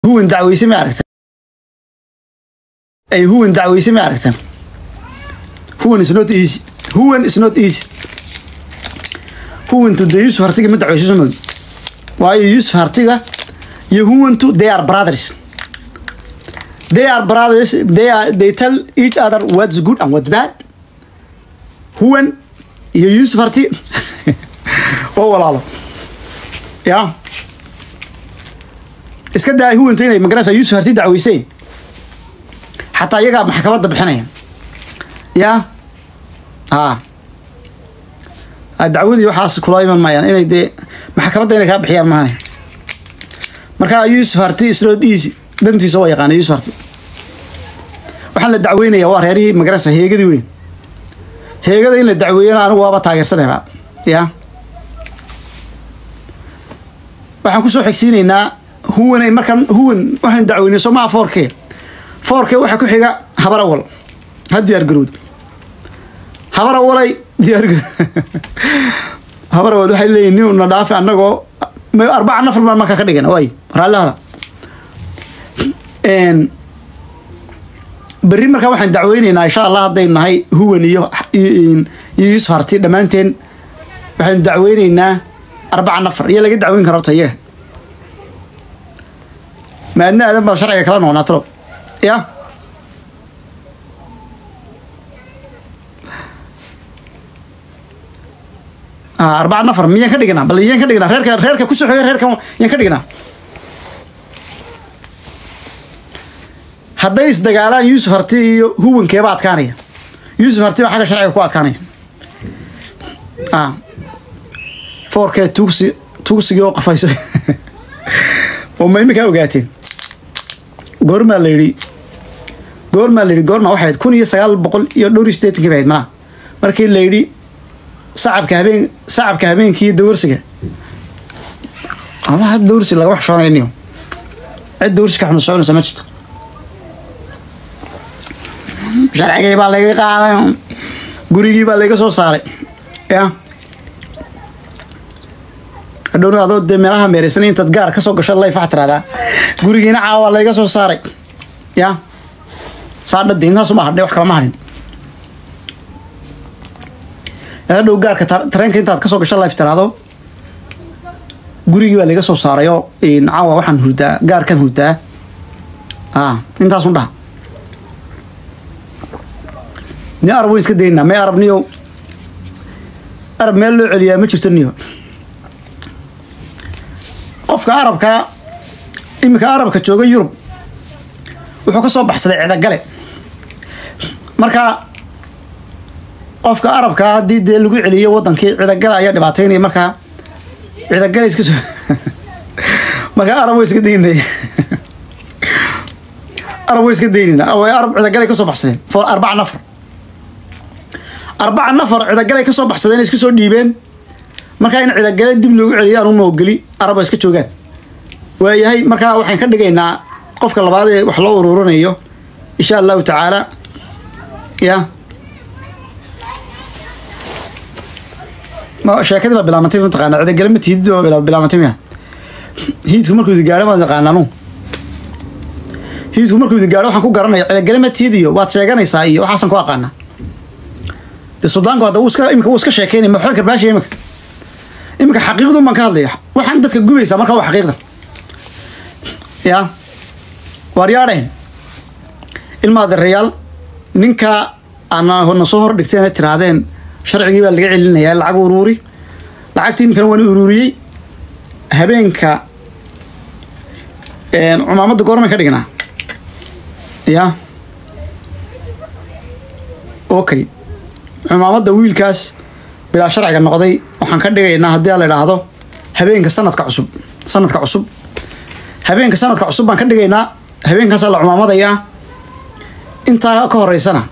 huwan dacweyse ma aragtan ay huwan dacweyse ma aragtan huwan is not easy huwan is not easy huwantu dee yusuf hartiga ma dacweyso soo mogi waayo yusuf hartiga iyo huwantu they are brothers they are brothers they are they tell each other what's good and what's bad huwan iyo yusuf harti oo walaalo ya iska daa huwanta inay magarasa yusuf harti dacweyseen xataa iyagaa maxkamadda bixinaya ya ha dacwadii waxaas kula iman maayaan inay dee maxkamadda inay kaa bixiyaan maahane marka yusuf harti islood easy dantiisa waa yaqaana yusuf harti waxaan la dacweynaya waa reerihii magarasa heegadii weyn heegada in la dacweeyana anigu waaba taageersanayba ya waxaan kusoo xigsiinaynaa huwan ay markaan huwan waxaan dacweynay somaha foorke foorke waxaa ku xiga habarawal ha diyaar garowd habarawalay diyaar habarawal waxay leeyihin nin na dhaafi annagoo arbaca nafar baan markaa ka dhigana waay raallihada berri markaa waxaan dacweyneynaa insha allah hadday nahay huwan iyo iyo yusuf harti dhammaanteen waxaynu dacweyneynaa arbaca nafar iyo laga dacweyn kara horta iyaga maadna aadan baa sharciga kala noqonaa talo ya arbaca nafar miyaan ka dhignaa bal yaan ka dhignaa reerka reerka kusoo xiga reerkan yaan ka dhignaa hadday isdagaalaan yusuf harti iyo huwankeeba adkaanaya yusuf harti baa xagga sharciga ku adkaanaya foorkee tuugsi tuugsigii oo qafaysa oo ma iminkaa ogaateen goormaa la yidhi goormaa la yidhi goormaa waxay ahayd kun iyo sagaal boqol iyo dhowr iyo siddeetankii bay ahayd malaa markii la yidhi sacabka habeen sacabka habeenkii dawarsiga ama had dawarsi laga wax shoonayniyo cid dawarsi ka xumad soconaysa ma jirto sharcigii baa laga qaaday gurigii baa laga soo saaray ya hadhowna adoo dee meelaha meereysan intaad gaar kasoo gasho layf waxaa tiraahdaa gurigiina caawa layga soo saaray ya saadhade intaasuma hadhay wax kalama hadhin hadhow gaarka tareenka intaad kasoo gasho layf tiraahdo gurigii baa laga soo saarayoo caawa waxaan hurdaa gaarkan hurdaa a intaasun dhaha ni arab wayn iska daynaa may arab niyo arab meel loo celiyaa ma jirto niyo qofka arabka iminka arabka jooga yurub wuxuu ka soo baxsaday cidagale marka qofka arabka haddii dee lagu celiyo wadankii cidagale ayaa dhibaateynaya markaa cidagale iska soo marka arab way iska daynay arab way iska daynayna way arab cidagale ka soo baxsadeen for arbaca nafar arbaca nafar cidagale ka soo baxsadeen isku soo dhiibeen markaa in cidagale dib loogu celiyo anu maogeli araba iska joogaan waayahay markaa waxaan ka dhigaynaa qofka labaad ee wax loo ururinayo insha allahu tacaala ya sheekadii baa bilaabantay mataqaana cidagale ma tihid baa bilaabantay miya hiidku markuu idi gaadho maad taqaanaanu hiidku markuu idi gaadho waxaan ku garanaya cidagale ma tihid iyo waad sheeganaysaa iyo waxaasan ku aqaana de sudaanku hadda wuu iska imika wuu iska sheekeynay ma waxba karbaashiya imika iminka xaqiiqdun baan ka hadlaya waxaan dadka gubaysaa marka waa xaqiiqda ya waaryaadheen ilma adeerayaal ninka ana soo hor dhigteen ay tirahdeen sharcigii baa laga celinayaa lacag uruuri lacagtii iminkana waan uruuriyey habeenka cumaamadda goormay ka dhignaa ya okay cumaamadda wiilkaas bilaa sharciga noqday waxaan ka dhigaynaa haddii la idhaahdo habeenka sanadka cusub sanadka cusub habeenka sanadka cusub baan ka dhigaynaa habeenkaasaa la cumaamadayaa intaa ka horeysana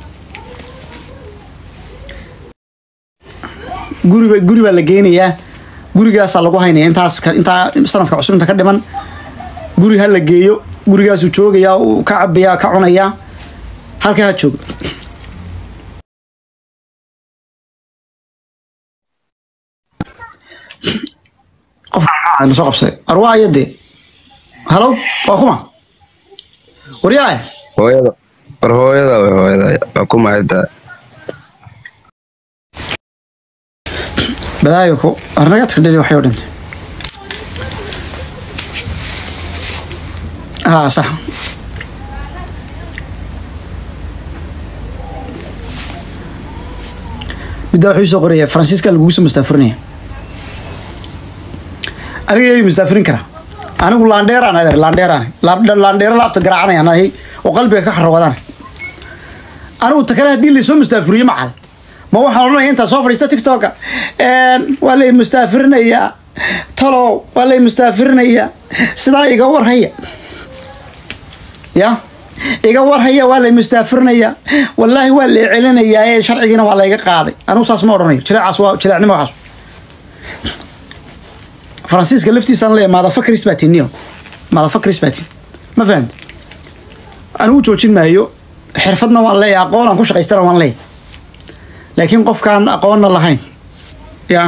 guriba guri baa la geynayaa gurigaasaa lagu haynaya intaas intaa sanadka cusub inta ka dhiman guri ha la geeyo gurigaasuu joogayaa uu ka cabayaa ka cunayaa halkaa ha joogo qof soo qabsaday arwaayade halo waa kuma waryaaya hooyada war hooyada way hooyada waa ku mahadtaa balaayo ku arnagadka dheli waxay o dhintay haa sax middaa wuxuu soo qoraya faransiiska lagugu soo mustaafurinaya aniga yay mustaafurin karaa anigu laandheeraan adeer laandheeraan laandheero laabta garaacanayaan ahay oo qalbiga ka xarwadaan anigu ta kale haddii laysoo mustaafuriyo macal ma waxaan odhanaya intaa soo fadhiista tiktoka waa lay mustaafirinayaa talow waa lay mustaafirinayaa sidaa iga warhaya ya iga warhaya waa lay mustaafirinayaa wallaahi waa lay celinayaa ee sharcigiina waa layga qaaday anigu saas ma odhanayo jileecaas waa jileecnimo waxaas faransiiska laftiisaan leeyahay madafakris baa tiniyo madafakris baa tin ma fahamti anigu joojin maayo xirfadna waan leeyahay aqoon aan ku shaqaystana waan leeyahay laakiin qofkaan aqoonna lahayn ya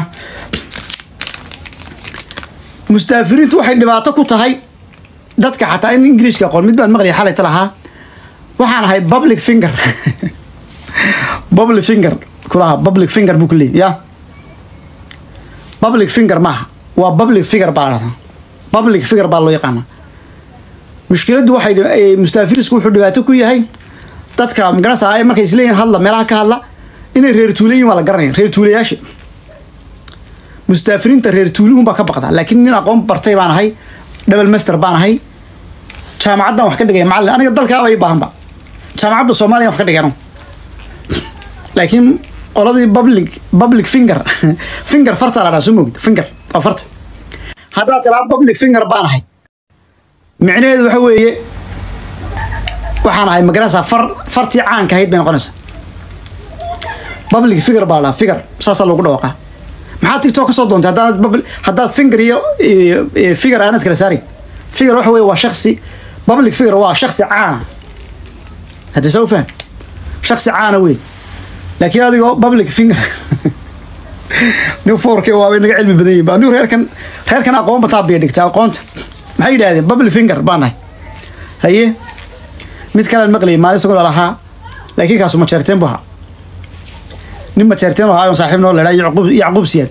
mustaafiriintu waxay dhibaato ku tahay dadka xataa in ingiliishka aqoon mid baan maqlaya xalayta lahaa waxaan ahay public finger public finger kulaha public finger buu ku leeyay ya public finger maaha waa public figure baa la dhahdaa public figure baa loo yaqaana mushkiladdu waxay mustaafirisku wuxuu dhibaato ku yahay dadka magaranaysa ay markay isleeyihin hadla meelaha ka hadla inay reer tuulayiin waa la garanaya reer tuulayaasha mustaafiriinta reer tuulihun baa ka baqda laakiin nin aqoon bartay baan ahay double master baan ahay jaamacaddan wax ka dhigaya macallin aniga dalkaaba ii baahanba jaamacadda soomaaliya wax ka dhigay anigu laakiin qoladii public public finger finger farta la dhaha soo moogid finger waa farta haddaad tiraa public finger baan ahay micnaheedu waxa weeye waxaan ahay magaranaysaa far fartii caanka ahayd bay noqonaysaa public figure baa la dhahaa figure saasaa loogu dhawaqaa maxaa tiktok ka soo doontay haddaad public haddaad finger iyo figure aanad kala saarin figure waxa weeye waa shaksi public figure waa shaksi caana haddii saa u faham shaksi caana weyn laakiin adigoo public finger nin foorke waabay naga cilmi badan yihin ba anigu reerkan reerkan aqoon bataa biya dhigta aqoonta maxay yidhahdeen public finger baan nahay haye mid kalean maqlayay maalin isagoo lahaa laakiin kaasu majeerteen bu ahaa nin majeerteen oo ahaa saaxiib noo leedaa yacquub yacquub siyaad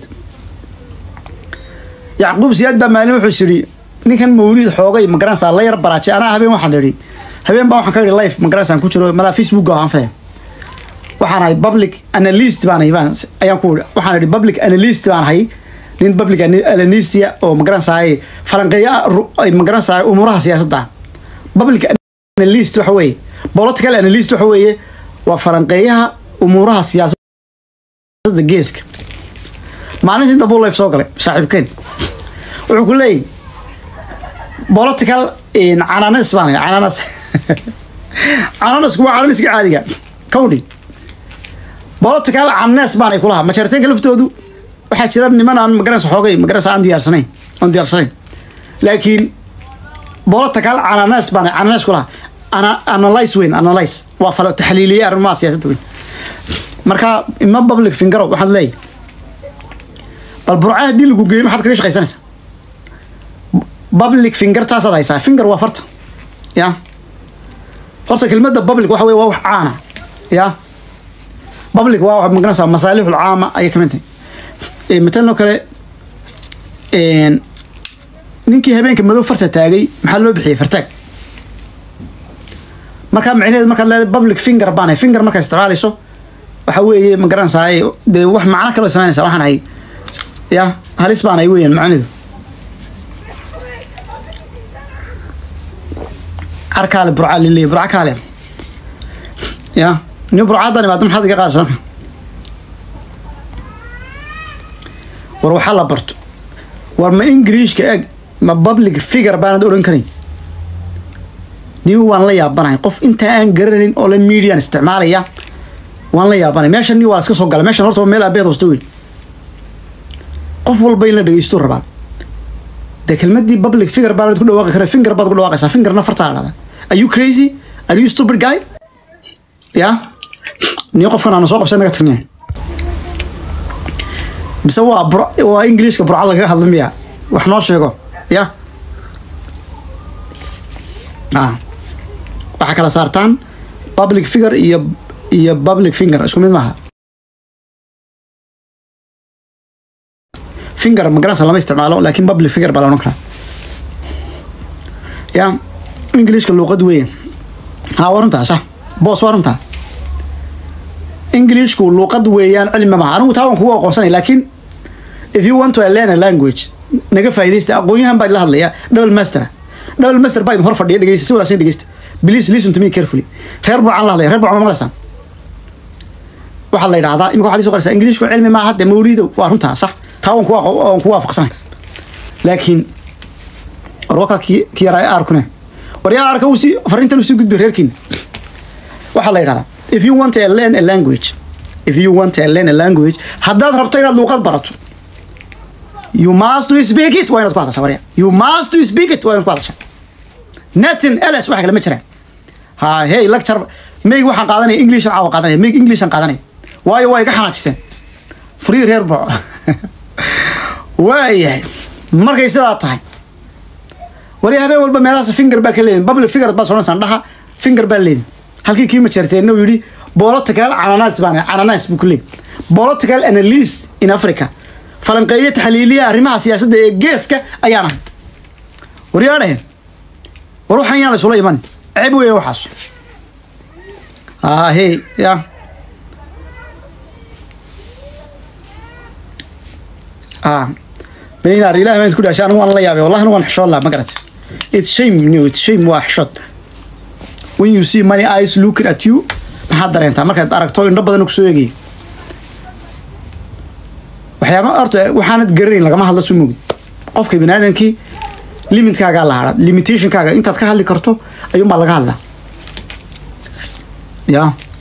yacquub siyaad baa maalin wuxuu yidhi ninkan mawlid xoogay magaranaysaa la yar baraajay anaa habeen waxaan idhi habeen baa waxaan ka idhi life magaransaan ku jiro malaa facebook aan faham waxaan ahay public analyst baan ahay baan ayaan ku idhi waxaan idhi public analyst baan ahay nin public analystia oo magaranaysaa falanqeeya ay magaranaysaa umuuraha siyaasadda public analyst waxa weeye political analyst waxa weeye waa falanqeeyaha umuuraha siyaasadda geeska maalintii inta buu life soo galay saaxiibkeen wuxuu ku leeyahy political cananas baan ahay cananas cananasku waa cananaska caadiga kawdhi political cananas baan ay kulahaa majeerteenka laftoodu waxaa jira niman aan magaranaysa xoogay magaranaysa aan diyaarsanayn aan diyaarsanayn laakiin political cananas baan cananas kulahaa ana analyze weyn analyze waa fala taxliiliye arrimaha siyaasadda weyn marka ima public fingero waxaad leeyahay bal burca haddii lagu geeyo maxaad kaga shaqaysanaysaa public finger taasaad haysaa finger waa farta ya horta kelmadda public waxa weye waa wax caana ya public waa wax magaranaysaa masaalixul caama ayay kamid tahay matalan oo kale ninkii habeenka madow farta taagay maxaa loo bixiyey fartaag markaa micnaheedu markaad leedahay public finger baan ahay finger markaad isticmaalayso waxa weeye ma garanaysaa dee wax macno kaloo samaynaysa waxaan ahay ya halis baan ahay weeyaan macnidu carkaale burca liley burca kaale ya nin burcadan imaado maxaad iga qaadaysa marka war waxaa la barto war ma ingiriishka eg ma public figure baanad odhan karin nin waan la yaabanahay qof intaa aan garanayn oo la median isticmaalaya waan la yaabanahay meeshan ni waa iska soo galay meeshan horta waa meel aabeed hoosta weyn qof walba in la dhegeysto rabaa dee kelmadii public figure baanad ku dhawaaqi kara finger baad ku dhawaaqaysaa fingerna fartaa la dhahdaa are you crazy are you stupid guy ya niyo qofkan aana soo qabsan naga tagniya mise waa bur waa ingiliishka burca lagaga hadla miya wax noo sheego ya ah waxaa kala saartaan public figure iyo iyo public finger isku mid maaha finger magarasa lama isticmaalo laakiin public figure baa la odhan karaa ya englishka luuqad weeye ha waa runtaa sax boos waa runtaa englishku luuqad weeyaan cilmi maaha anigu taa waan kugu aqoonsanay laakiin if you want to learn a language naga faa'iidaysta aqoonyahan baa idla hadlaya double master double master baa idin hor fadhiya dhegeysta si wanaagsan dhegeysta please listen to me carefully reer burcaan la hadlaya reer burcaan ma maqlaysaan waxaa la yidhahdaa imika waxaad isoo qoraysaa ingiliishku cilmi maaha dee mawliidow waa runtaa sax taa waan kuwa waan ku waafaqsanay laakiin warwaka ki ki yaraa arkune war yaa arka uu si fariintan usii gudbi reerkiina waxaa la yidhahdaa if you want to learn a language if you want to learn a language haddaad rabto inaad luuqad barato you must to speak it waa inaad ku hadashaa warya you must to speak it waa inaad ku hadashaa nothing else wax kale ma jiraan ha hey lecture mayg waxaan qaadanaya englishan caawa qaadanaya mayg englishan qaadanaya waayo waa iga xanaajiseen free reer boco waayahay markay sidaa tahay wari habeen walba meelahaas finger baa ka leedin public figure baa sonaysaan dhaha finger baa leedin halkii kii majeerteenna uu yidhi political ananas baan ananas buu ku leeyay political analyst in africa falanqeeyo taxliiliya arrimaha siyaasadda ee geeska ayaan ahay waryaadhahen war waxaan yaan la isula iman ceeb weeye waxaas ah hey ya ah beenaar ilaah baan ku dhaashay anigu waan la yaabay wallahi anigu waan xishoon lahaa ma garatay it's shame no it's shame waa xishood when you see many eyes looking at you maxaad dareentaa markaad aragto indho badan kusoo eegaya waxyaaba horta waxaanad garanayn lagama hadla soo moogid qofka biniaadamkii limitkaagaa la hadha limitationkaaga intaad ka hadli karto ayuunbaa laga hadlaa ya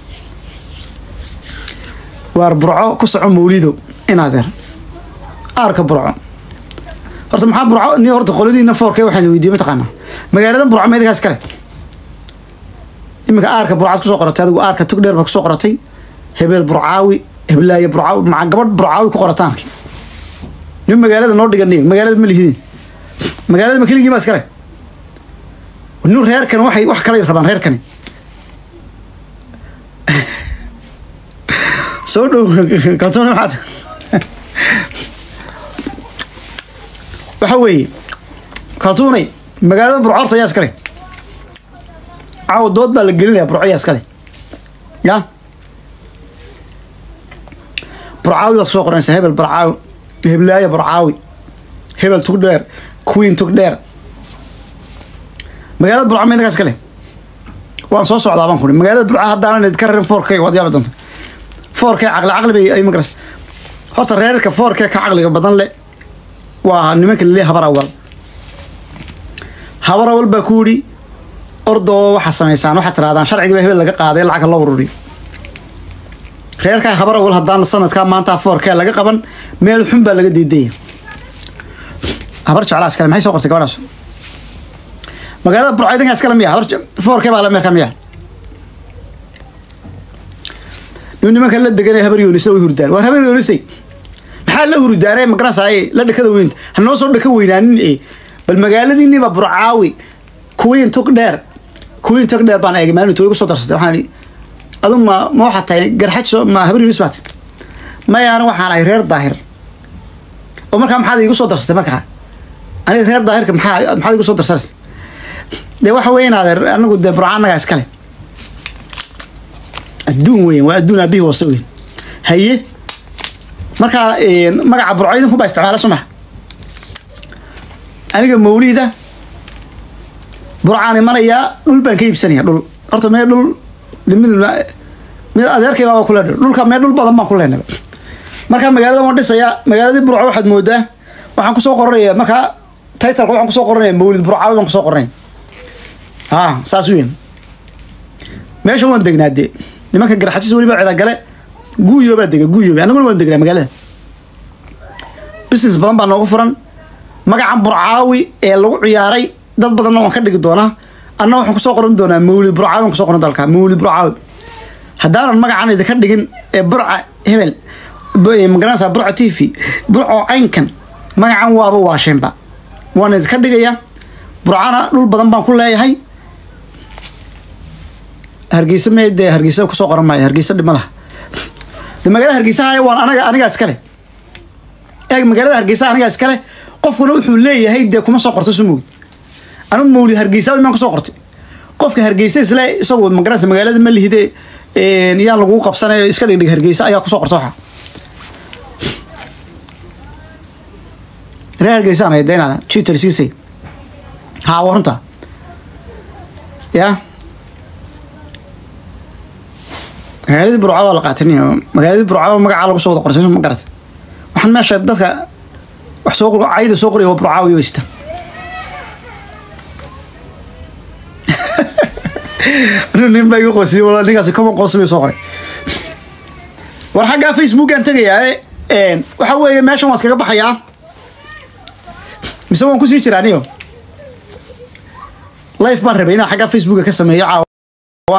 waar burco ku soco mawlido inaadeer aarka burco horta maxaa burco ni horta qoladiina foorke waxaan weydiiyey mataqaanaa magaaladan burco meedakaas kale iminka aarka burcaad kusoo qoratay adigu aarka tugdheer baad kusoo qoratay hebeel burcaawi heblaaye burcaawi maca gabadh burcaawi ku qorataanki nin magaalada noo dhigan magaalada ma lihidin magaalada ma keligii baa iskale nin reerkan waxay wax kale rabaan reerkani soo dhow kalsooni maxaad waxa weeye kaltuunay magaalada burco horta ayaa iskale caawa dood baa la gelinaya burco ayaa iskale ya burcaawi baad kusoo qoranaysaa hebel burcaawi heblaayo burcaawi hebel tugdheer queen tugdheer magaalada burco ma idinkaa iskale waan soo socdaa baan kuri magaalada burco haddaanan idinka rarin four k waad yaabi doonta four k caqli caqli bay ay magaras horta reerka four k ka caqliga badan le waa nimanka laleeyahay habar awal habar awal baa ku yidhi ordoo waxaa samaysaan waxaad tirahdaan sharciga baa hebel laga qaaday lacag loo ururiyo reerkaa habar awal haddaan sanadkaa maanta foorkee laga qaban meel xun baa laga diidaya habar jeclaa iskale maxay soo qortay gabadhaas magaalada burco idinkaa iskale miya habar foorkee baa la meerka miya nin nimanka la deganay habar yoonisa way hurdaan waar habar yoonisay maxaa la hurdaanay magaranaysaay la dhakada weynta ha noo soo dhaka weynaanin e bal magaaladiiniba burcaawi kuwiin tug dheer kuwiin tug dheer baan eegay maalintu way igu soo darsatay waxaan idhi adu ma ma waxaad tahay garxajo ma habar yunis baad maya anigu waxaan ahay reer daahir oo markaa maxaad igu soo darsatay markaa aniga reer daahirka maxaa maxaad igu soo darsanaysa dee waxa weeye inaadeer anigu dee burca annagaa iskale adduun weyn waa adduun aabihii wasa weyn haye markaa magaca burco idinku baa isticmaala soo maha aniga mawliida burcaan imanayaa dhul baan ka iibsanaya dhul horta mee dhul mid mid adeerkay baa kule dhulka mee dhul badan baan ku leenaba markaa magaalada waan dhisayaa magaaladii burco waxaad moodaa waxaan kusoo qoranaya markaa titleka waxaan kusoo qoranaya mawlid burcaawi baan kusoo qoranaya a saas weyn meesha waan degnaa dee nimanka garxajis weliba cidagale guuyo baa dega guuyo annaguna waan degnaa magaalada business badan baa noogu furan magacan burcaawi ee lagu ciyaaray dad badanna waan ka dhigi doonaa anna waxaan kusoo qoran doonaa mawlid burcaawi waan kusoo qoran dalka mawlid burcaawi haddaanan magacan idinka dhigin ee burca hebel magaranaysaa burca t v burco caynkan magacan waaba waasheenba waan idinka dhigayaa burcana dhul badan baan ku leeyahay hargeysa me dee hargeysa kusoo qoran maayo hargeysa dhib ma laha de magaalada hargeysa haya waan anaga anigaa iskale eeg magaalada hargeysa anigaa iskale qofkuna wuxuu leeyahay dee kuma soo qorto sumowd anigu mawlid hargeysa imaan kusoo qortay qofka hargeysa isle isagu magaranaysa magaalada ma lihide yaan lagugu qabsanayo iska dhigdhig hargeysa ayaa kusoo qorta waxa reer hargeysaan haydaynaa twitter siisay haa waa runta ya magaaladii burca waa la qaatiniy magaaladii burca magacaa lagu soo wada qorsay ma garata waxaan meesha dadka wax soo cayda soo qoriya waa burca way weysita nin baa iga qoosiyey wala ninkaasi common qoos bay soo qoray war xaggaa facebookaan tegayaa waxa weeye meeshan waan iskaga baxayaa mise waan kusii jiraa niyo life baan rabay inaan xaggaa facebooka ka sameeyo caawa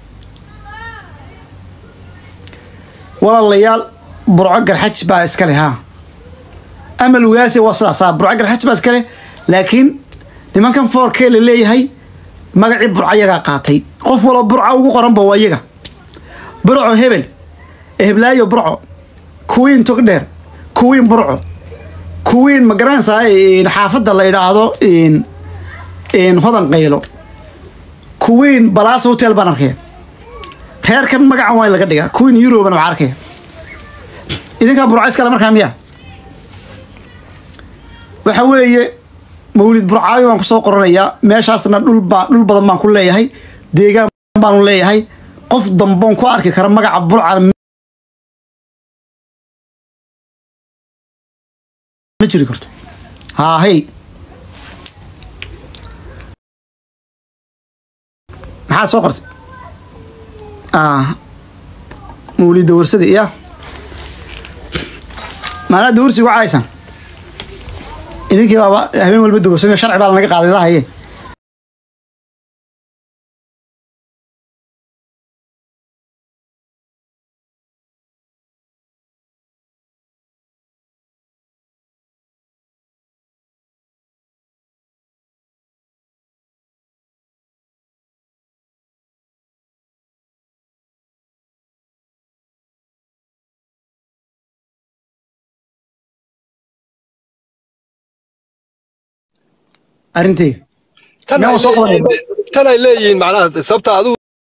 walaalayaal burco garxaj baa iskale ha amal ugaase waa sidaas ha burco garxaj baa iskale laakiin nimankan foorkee la leeyahay magacii burco yagaa qaatay qof walba burca ugu qoranba waa iyaga burco hebel heblaayo burco kuwiin togdheer kuwiin burco kuwiin ma garanaysaa xaafadda la idhaahdo hodan qaylo kuwiin balaasa hotel baan arkaya reerkan magacan waa in laga dhigaa kuwiin eurobana waxaa arkaya idinkaa burco iskale markaa miya waxa weeye mawlid burcaayo baan kusoo qoranayaa meeshaasna dhulbaa dhul badan baan ku leeyahay deegaan baanu leeyahay qof damboon ku arki kara magaca burca ma jiri karto haa hey maxaad soo qortay mawlid dawarsada iya maanaa dawarsi uga caysan idinkii baaba habeen walba dawarsan sharci baa lanaga qaaday lahaye arrintayga tan Yaa ay soo qabanaya. leeyihiin- tan ay leeyihiin macnaha sababta adigu